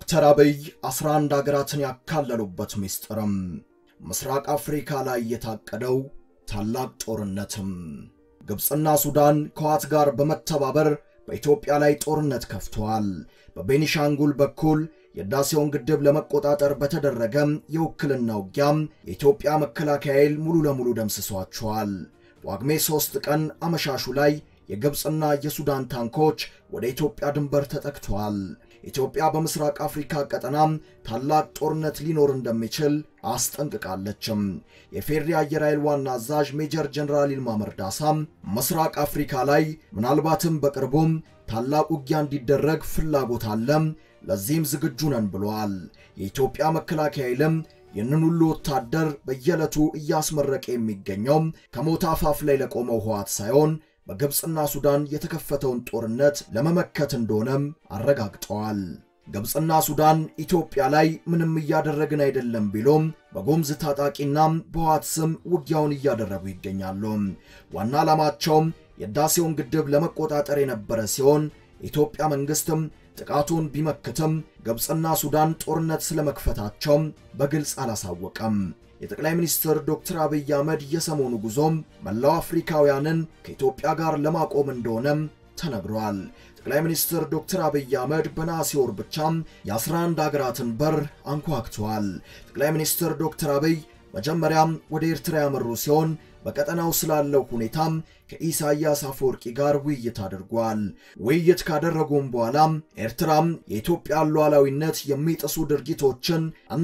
ዶክተር አብይ 11 አገራትን ያካለሉበት ምስጢርም ምስራቅ አፍሪካ ላይ የታቀደው ታላቅ ጦርነትም ግብፅና ሱዳን ከዋት ጋር በመተባበር በኢትዮጵያ ላይ ጦርነት ከፍተዋል። በቤኒሻንጉል በኩል የህዳሴውን ግድብ ለመቆጣጠር በተደረገ የውክልና ውጊያም የኢትዮጵያ መከላከያ ኃይል ሙሉ ለሙሉ ደምስሷቸዋል። ጳጉሜ 3 ቀን አመሻሹ ላይ የግብፅና የሱዳን ታንኮች ወደ ኢትዮጵያ ድንበር ተጠግተዋል። ኢትዮጵያ በምስራቅ አፍሪካ ቀጠና ታላቅ ጦርነት ሊኖር እንደሚችል አስጠንቅቃለችም። የፌዴሪ አየር ኃይል ዋና አዛዥ ሜጀር ጀነራል ይልማ መርዳሳ ምስራቅ አፍሪካ ላይ ምናልባትም በቅርቡም ታላቅ ውጊያ እንዲደረግ ፍላጎት አለም፣ ለዚህም ዝግጁ ነን ብለዋል። የኢትዮጵያ መከላከያ ኃይልም ይህንን ሁሉ ወታደር በየዕለቱ እያስመረቀ የሚገኘው ከሞት አፋፍ ላይ ለቆመው ህወሓት ሳይሆን በግብፅና ሱዳን የተከፈተውን ጦርነት ለመመከት እንደሆነም አረጋግጠዋል። ግብፅና ሱዳን ኢትዮጵያ ላይ ምንም እያደረግን አይደለም ቢሎም በጎምዝ ታጣቂና በህወሓት ስም ውጊያውን እያደረጉ ይገኛሉ። ዋና ዓላማቸውም የህዳሴውን ግድብ ለመቆጣጠር የነበረ ሲሆን የኢትዮጵያ መንግስትም ጥቃቱን ቢመክትም ግብፅና ሱዳን ጦርነት ስለመክፈታቸው በግልጽ አላሳወቀም። የጠቅላይ ሚኒስትር ዶክተር አብይ አህመድ የሰሞኑ ጉዞም መላው አፍሪካውያንን ከኢትዮጵያ ጋር ለማቆም እንደሆነም ተነግሯል። ጠቅላይ ሚኒስትር ዶክተር አብይ አህመድ በነሐሴ ወር ብቻም የ11 ሀገራትን በር አንኳክተዋል። ጠቅላይ ሚኒስትር ዶክተር አብይ መጀመሪያም ወደ ኤርትራ ያመሩ ሲሆን በቀጠናው ስላለው ሁኔታም ከኢሳያስ አፈወርቂ ጋር ውይይት አድርጓል። ውይይት ካደረጉም በኋላም ኤርትራም የኢትዮጵያን ሉዓላዊነት የሚጥሱ ድርጊቶችን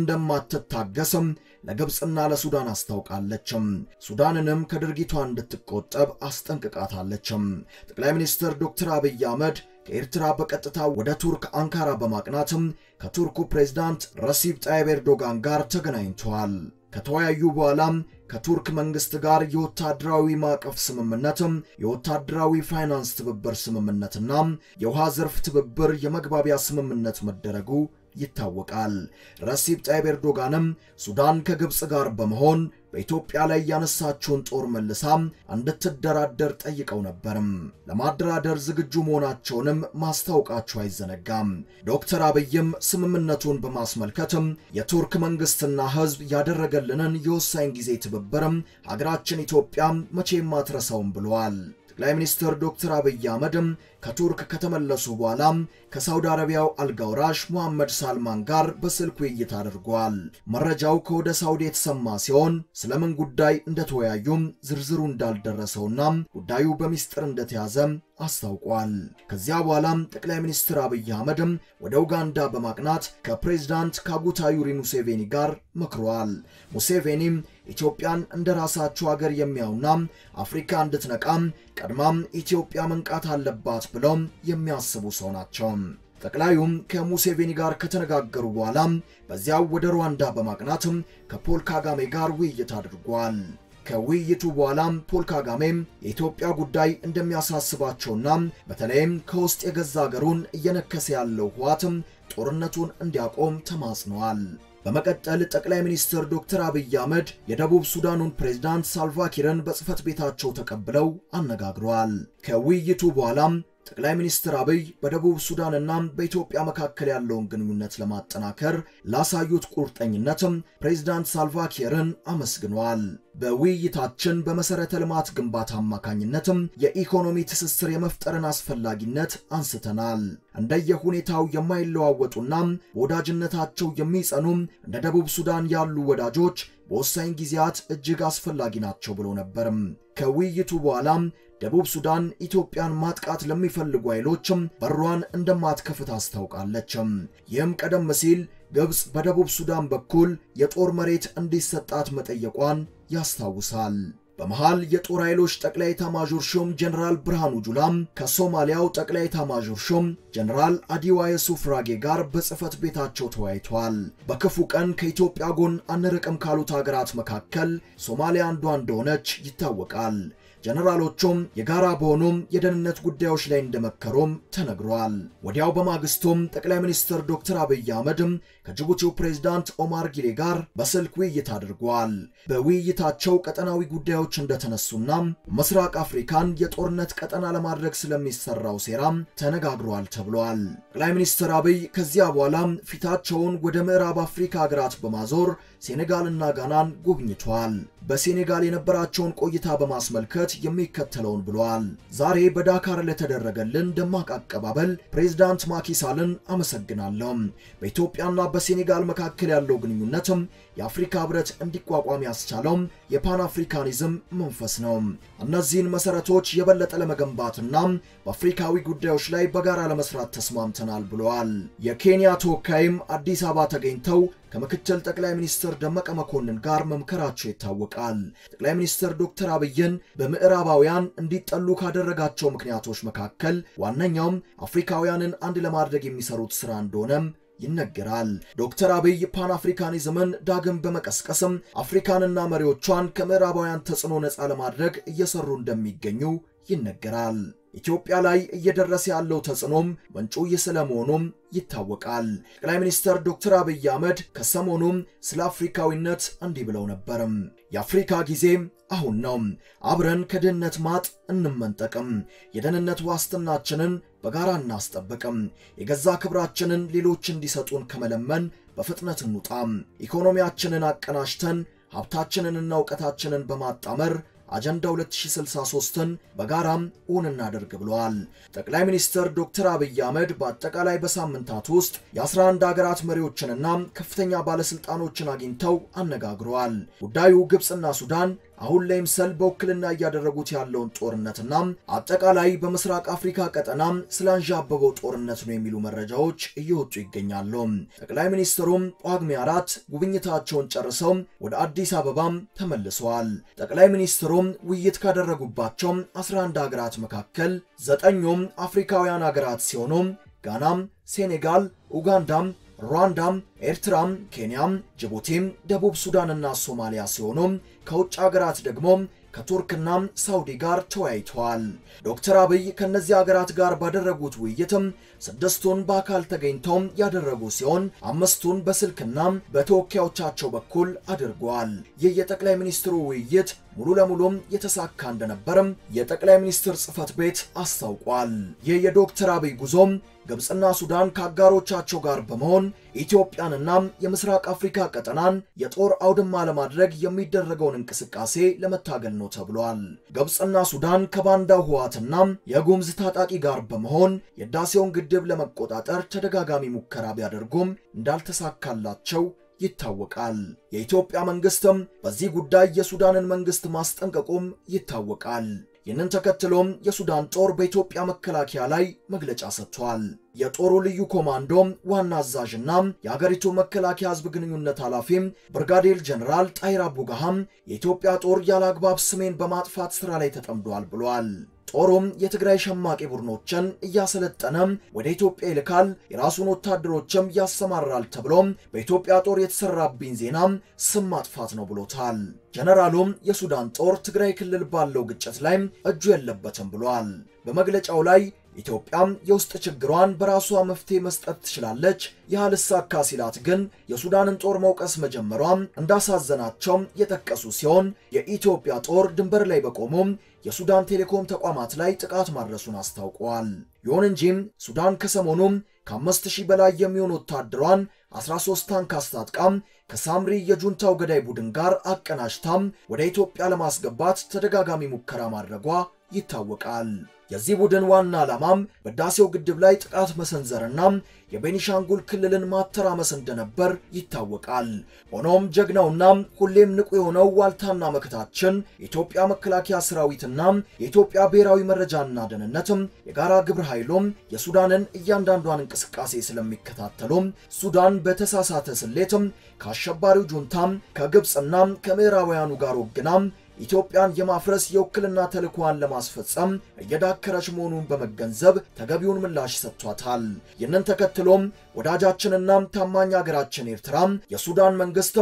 እንደማትታገስም ለግብፅና ለሱዳን አስታውቃለችም። ሱዳንንም ከድርጊቷ እንድትቆጠብ አስጠንቅቃታለችም። ጠቅላይ ሚኒስትር ዶክተር አብይ አህመድ ከኤርትራ በቀጥታ ወደ ቱርክ አንካራ በማቅናትም ከቱርኩ ፕሬዝዳንት ረሲብ ጣይብ ኤርዶጋን ጋር ተገናኝተዋል። ከተወያዩ በኋላም ከቱርክ መንግስት ጋር የወታደራዊ ማዕቀፍ ስምምነትም የወታደራዊ ፋይናንስ ትብብር ስምምነትና የውሃ ዘርፍ ትብብር የመግባቢያ ስምምነት መደረጉ ይታወቃል። ረሲብ ጣይብ ኤርዶጋንም ሱዳን ከግብፅ ጋር በመሆን በኢትዮጵያ ላይ ያነሳችውን ጦር መልሳ እንድትደራደር ጠይቀው ነበርም። ለማደራደር ዝግጁ መሆናቸውንም ማስታወቃቸው አይዘነጋም። ዶክተር አብይም ስምምነቱን በማስመልከትም የቱርክ መንግስትና ሕዝብ ያደረገልንን የወሳኝ ጊዜ ትብብርም ሀገራችን ኢትዮጵያ መቼም አትረሳውም ብለዋል። ጠቅላይ ሚኒስትር ዶክተር አብይ አህመድም ከቱርክ ከተመለሱ በኋላም ከሳውዲ አረቢያው አልጋውራሽ ሙሐመድ ሳልማን ጋር በስልክ ውይይት አድርጓል። መረጃው ከወደ ሳውዲ የተሰማ ሲሆን ስለምን ጉዳይ እንደተወያዩም ዝርዝሩ እንዳልደረሰውና ጉዳዩ በሚስጥር እንደተያዘ አስታውቋል። ከዚያ በኋላም ጠቅላይ ሚኒስትር አብይ አህመድም ወደ ኡጋንዳ በማቅናት ከፕሬዝዳንት ካጉታ ዩሪ ሙሴቬኒ ጋር መክረዋል። ሙሴቬኒም ኢትዮጵያን እንደ ራሳቸው ሀገር የሚያዩና አፍሪካ እንድትነቃም ቀድማም ኢትዮጵያ መንቃት አለባት ብለው የሚያስቡ ሰው ናቸው። ጠቅላዩም ከሙሴቬኒ ጋር ከተነጋገሩ በኋላ በዚያው ወደ ሩዋንዳ በማቅናትም ከፖል ካጋሜ ጋር ውይይት አድርጓል። ከውይይቱ በኋላም ፖል ካጋሜም የኢትዮጵያ ጉዳይ እንደሚያሳስባቸውና በተለይም ከውስጥ የገዛ ሀገሩን እየነከሰ ያለው ህወሓትም ጦርነቱን እንዲያቆም ተማጽነዋል። በመቀጠል ጠቅላይ ሚኒስትር ዶክተር አብይ አህመድ የደቡብ ሱዳኑን ፕሬዝዳንት ሳልቫኪርን በጽህፈት ቤታቸው ተቀብለው አነጋግረዋል። ከውይይቱ በኋላም ጠቅላይ ሚኒስትር አብይ በደቡብ ሱዳንና በኢትዮጵያ መካከል ያለውን ግንኙነት ለማጠናከር ላሳዩት ቁርጠኝነትም ፕሬዝዳንት ሳልቫኪርን አመስግነዋል። በውይይታችን በመሰረተ ልማት ግንባታ አማካኝነትም የኢኮኖሚ ትስስር የመፍጠርን አስፈላጊነት አንስተናል። እንደየሁኔታው የማይለዋወጡና በወዳጅነታቸው የሚጸኑ እንደ ደቡብ ሱዳን ያሉ ወዳጆች በወሳኝ ጊዜያት እጅግ አስፈላጊ ናቸው ብሎ ነበርም። ከውይይቱ በኋላም ደቡብ ሱዳን ኢትዮጵያን ማጥቃት ለሚፈልጉ ኃይሎችም በሯን እንደማትከፍት አስታውቃለችም። ይህም ቀደም ሲል ግብፅ በደቡብ ሱዳን በኩል የጦር መሬት እንዲሰጣት መጠየቋን ያስታውሳል። በመሃል የጦር ኃይሎች ጠቅላይ ኤታማዦር ሹም ጀነራል ብርሃኑ ጁላም ከሶማሊያው ጠቅላይ ኤታማዦር ሹም ጀነራል አዲዋ የሱፍ ራጌ ጋር በጽህፈት ቤታቸው ተወያይተዋል። በክፉ ቀን ከኢትዮጵያ ጎን አንርቅም ካሉት ሀገራት መካከል ሶማሊያ አንዷ እንደሆነች ይታወቃል። ጀነራሎቹም የጋራ በሆኑም የደህንነት ጉዳዮች ላይ እንደመከሩም ተነግሯል። ወዲያው በማግስቱም ጠቅላይ ሚኒስትር ዶክተር አብይ አህመድም ከጅቡቲው ፕሬዝዳንት ኦማር ጊሌ ጋር በስልክ ውይይት አድርጓል። በውይይታቸው ቀጠናዊ ጉዳዮች እንደተነሱና ምስራቅ አፍሪካን የጦርነት ቀጠና ለማድረግ ስለሚሰራው ሴራም ተነጋግሯል ተብሏል። ጠቅላይ ሚኒስትር አብይ ከዚያ በኋላ ፊታቸውን ወደ ምዕራብ አፍሪካ ሀገራት በማዞር ሴኔጋልና ጋናን ጎብኝቷል። በሴኔጋል የነበራቸውን ቆይታ በማስመልከት የሚከተለውን ብለዋል። ዛሬ በዳካር ለተደረገልን ደማቅ አቀባበል ፕሬዝዳንት ማኪሳልን አመሰግናለሁ። በኢትዮጵያና በሴኔጋል መካከል ያለው ግንኙነትም የአፍሪካ ሕብረት እንዲቋቋም ያስቻለው የፓን አፍሪካኒዝም መንፈስ ነው። እነዚህን መሰረቶች የበለጠ ለመገንባትና በአፍሪካዊ ጉዳዮች ላይ በጋራ ለመስራት ተስማምተናል ብለዋል። የኬንያ ተወካይም አዲስ አበባ ተገኝተው ከምክትል ጠቅላይ ሚኒስትር ደመቀ መኮንን ጋር መምከራቸው ይታወቃል። ጠቅላይ ሚኒስትር ዶክተር አብይን በምዕራባውያን እንዲጠሉ ካደረጋቸው ምክንያቶች መካከል ዋነኛውም አፍሪካውያንን አንድ ለማድረግ የሚሰሩት ስራ እንደሆነም ይነገራል። ዶክተር አብይ ፓን አፍሪካኒዝምን ዳግም በመቀስቀስም አፍሪካንና መሪዎቿን ከምዕራባውያን ተጽዕኖ ነፃ ለማድረግ እየሰሩ እንደሚገኙ ይነገራል። ኢትዮጵያ ላይ እየደረሰ ያለው ተጽዕኖም ምንጩ ይህ ስለመሆኑም ይታወቃል። ጠቅላይ ሚኒስትር ዶክተር አብይ አህመድ ከሰሞኑም ስለ አፍሪካዊነት እንዲህ ብለው ነበርም። የአፍሪካ ጊዜ አሁን ነው። አብረን ከድህነት ማጥ እንመንጠቅም። የደህንነት ዋስትናችንን በጋራ እናስጠብቅም። የገዛ ክብራችንን ሌሎች እንዲሰጡን ከመለመን በፍጥነት እንውጣም። ኢኮኖሚያችንን አቀናጅተን ሀብታችንንና እውቀታችንን በማጣመር አጀንዳ 2063ን በጋራም እውን እናደርግ ብለዋል። ጠቅላይ ሚኒስትር ዶክተር አብይ አህመድ በአጠቃላይ በሳምንታት ውስጥ የ11 ሀገራት መሪዎችንና ከፍተኛ ባለስልጣኖችን አግኝተው አነጋግረዋል። ጉዳዩ ግብፅና ሱዳን አሁን ላይ ምሰል በውክልና እያደረጉት ያለውን ጦርነትና አጠቃላይ በምስራቅ አፍሪካ ቀጠና ስላንዣበበው ጦርነት ነው የሚሉ መረጃዎች እየወጡ ይገኛሉ። ጠቅላይ ሚኒስትሩም ጳጉሜ አራት ጉብኝታቸውን ጨርሰው ወደ አዲስ አበባም ተመልሰዋል። ጠቅላይ ሚኒስትሩም ውይይት ካደረጉባቸው 11 ሀገራት መካከል ዘጠኙም አፍሪካውያን ሀገራት ሲሆኑ ጋናም፣ ሴኔጋል፣ ኡጋንዳም ሩዋንዳም፣ ኤርትራም፣ ኬንያም፣ ጅቡቲም፣ ደቡብ ሱዳንና ሶማሊያ ሲሆኑ ከውጭ ሀገራት ደግሞ ከቱርክና ሳውዲ ጋር ተወያይተዋል። ዶክተር አብይ ከእነዚህ ሀገራት ጋር ባደረጉት ውይይትም ስድስቱን በአካል ተገኝተው ያደረጉ ሲሆን አምስቱን በስልክና በተወካዮቻቸው በኩል አድርገዋል። ይህ የጠቅላይ ሚኒስትሩ ውይይት ሙሉ ለሙሉም የተሳካ እንደነበርም የጠቅላይ ሚኒስትር ጽህፈት ቤት አስታውቋል። ይህ የዶክተር አብይ ጉዞም ግብፅና ሱዳን ከአጋሮቻቸው ጋር በመሆን ኢትዮጵያንና የምስራቅ አፍሪካ ቀጠናን የጦር አውድማ ለማድረግ የሚደረገውን እንቅስቃሴ ለመታገል ነው ተብሏል። ግብፅና ሱዳን ከባንዳው ህወሓትና የጉምዝ ታጣቂ ጋር በመሆን የህዳሴውን ግድብ ለመቆጣጠር ተደጋጋሚ ሙከራ ቢያደርጉም እንዳልተሳካላቸው ይታወቃል። የኢትዮጵያ መንግስትም በዚህ ጉዳይ የሱዳንን መንግስት ማስጠንቀቁም ይታወቃል። ይህንን ተከትሎም የሱዳን ጦር በኢትዮጵያ መከላከያ ላይ መግለጫ ሰጥቷል። የጦሩ ልዩ ኮማንዶም ዋና አዛዥና የሀገሪቱ መከላከያ ህዝብ ግንኙነት ኃላፊም ብርጋዴር ጀኔራል ጣይር አቡጋሃም የኢትዮጵያ ጦር ያለ አግባብ ስሜን በማጥፋት ስራ ላይ ተጠምዷል ብሏል። ጦሩም የትግራይ ሸማቂ ቡድኖችን እያሰለጠነ ወደ ኢትዮጵያ ይልካል፣ የራሱን ወታደሮችም ያሰማራል ተብሎም በኢትዮጵያ ጦር የተሰራብኝ ዜና ስም ማጥፋት ነው ብሎታል። ጀነራሉም የሱዳን ጦር ትግራይ ክልል ባለው ግጭት ላይ እጁ የለበትም ብሏል። በመግለጫው ላይ ኢትዮጵያም የውስጥ ችግሯን በራሷ መፍትሄ መስጠት ትችላለች፣ ይህ አልሳካ ሲላት ግን የሱዳንን ጦር መውቀስ መጀመሯም እንዳሳዘናቸው የጠቀሱ ሲሆን የኢትዮጵያ ጦር ድንበር ላይ በቆሙም የሱዳን ቴሌኮም ተቋማት ላይ ጥቃት ማድረሱን አስታውቀዋል። ይሁን እንጂም ሱዳን ከሰሞኑም ከአምስት ሺህ በላይ የሚሆኑ ወታደሯን 13 ታንክ አስታጥቃም ከሳምሪ የጁንታው ገዳይ ቡድን ጋር አቀናጅታም ወደ ኢትዮጵያ ለማስገባት ተደጋጋሚ ሙከራ ማድረጓ ይታወቃል። የዚህ ቡድን ዋና ዓላማም በህዳሴው ግድብ ላይ ጥቃት መሰንዘርና የቤኒሻንጉል ክልልን ማተራመስ እንደነበር ይታወቃል። ሆኖም ጀግናውና ሁሌም ንቁ የሆነው ዋልታና መከታችን የኢትዮጵያ መከላከያ ሰራዊትና የኢትዮጵያ ብሔራዊ መረጃና ደህንነትም የጋራ ግብረ ኃይሉም የሱዳንን እያንዳንዷን እንቅስቃሴ ስለሚከታተሉም ሱዳን በተሳሳተ ስሌትም ከአሸባሪው ጁንታም ከግብፅና ከምዕራባውያኑ ጋር ወግናም ኢትዮጵያን የማፍረስ የውክልና ተልዕኮዋን ለማስፈጸም እየዳከረች መሆኑን በመገንዘብ ተገቢውን ምላሽ ሰጥቷታል። ይህንን ተከትሎም ወዳጃችንና ታማኝ ሀገራችን ኤርትራ የሱዳን መንግስትም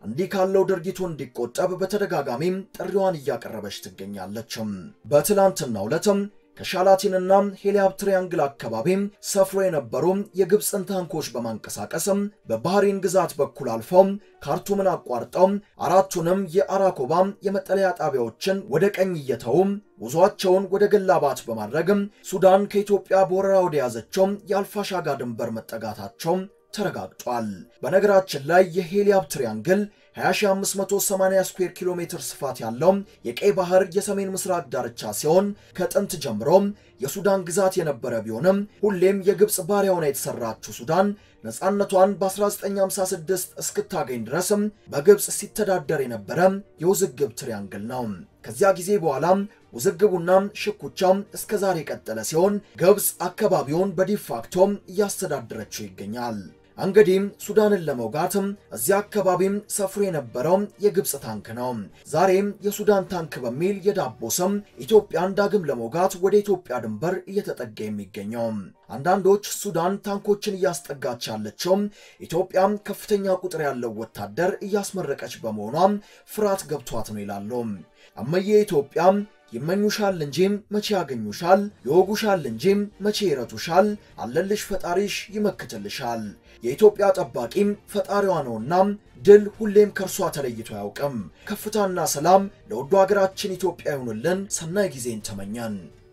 እንዲህ ካለው ድርጊቱ እንዲቆጠብ በተደጋጋሚም ጥሪዋን እያቀረበች ትገኛለችም። በትላንትናው ዕለትም ከሻላቲንና ሄሊያብ ትሪያንግል አካባቢ ሰፍሮ የነበሩ የግብፅን ታንኮች በማንቀሳቀስም በባህሪን ግዛት በኩል አልፈው ካርቱምን አቋርጠው አራቱንም የአራኮባ የመጠለያ ጣቢያዎችን ወደ ቀኝ እየተው ጉዟቸውን ወደ ገላባት በማድረግ ሱዳን ከኢትዮጵያ በወረራ ወደ ያዘችው የአልፋሻጋ ድንበር መጠጋታቸው ተረጋግጧል። በነገራችን ላይ የሄሊያብ ትሪያንግል 20580 ስኩዌር ኪሎ ሜትር ስፋት ያለው የቀይ ባህር የሰሜን ምስራቅ ዳርቻ ሲሆን ከጥንት ጀምሮ የሱዳን ግዛት የነበረ ቢሆንም ሁሌም የግብፅ ባሪያ ሆና የተሰራችው ሱዳን ነፃነቷን በ1956 እስክታገኝ ድረስም በግብፅ ሲተዳደር የነበረ የውዝግብ ትሪያንግል ነው። ከዚያ ጊዜ በኋላ ውዝግቡና ሽኩቻም እስከ ዛሬ የቀጠለ ሲሆን ግብፅ አካባቢውን በዲፋክቶ እያስተዳደረችው ይገኛል። እንግዲህ ሱዳንን ለመውጋትም እዚያ አካባቢም ሰፍሮ የነበረው የግብፅ ታንክ ነው። ዛሬም የሱዳን ታንክ በሚል የዳቦ ስም ኢትዮጵያን ዳግም ለመውጋት ወደ ኢትዮጵያ ድንበር እየተጠጋ የሚገኘው። አንዳንዶች ሱዳን ታንኮችን እያስጠጋች ያለችው ኢትዮጵያም ከፍተኛ ቁጥር ያለው ወታደር እያስመረቀች በመሆኗ ፍርሃት ገብቷት ነው ይላሉ። እመዬ ኢትዮጵያም ይመኙሻል እንጂ መቼ ያገኙሻል፣ ይወጉሻል እንጂ መቼ ይረቱሻል፣ አለልሽ ፈጣሪሽ ይመክትልሻል። የኢትዮጵያ ጠባቂም ፈጣሪዋ ነውና ድል ሁሌም ከእርሷ ተለይቶ አያውቅም። ከፍታና ሰላም ለውዱ ሀገራችን ኢትዮጵያ ይሁንልን። ሰናይ ጊዜን ተመኘን።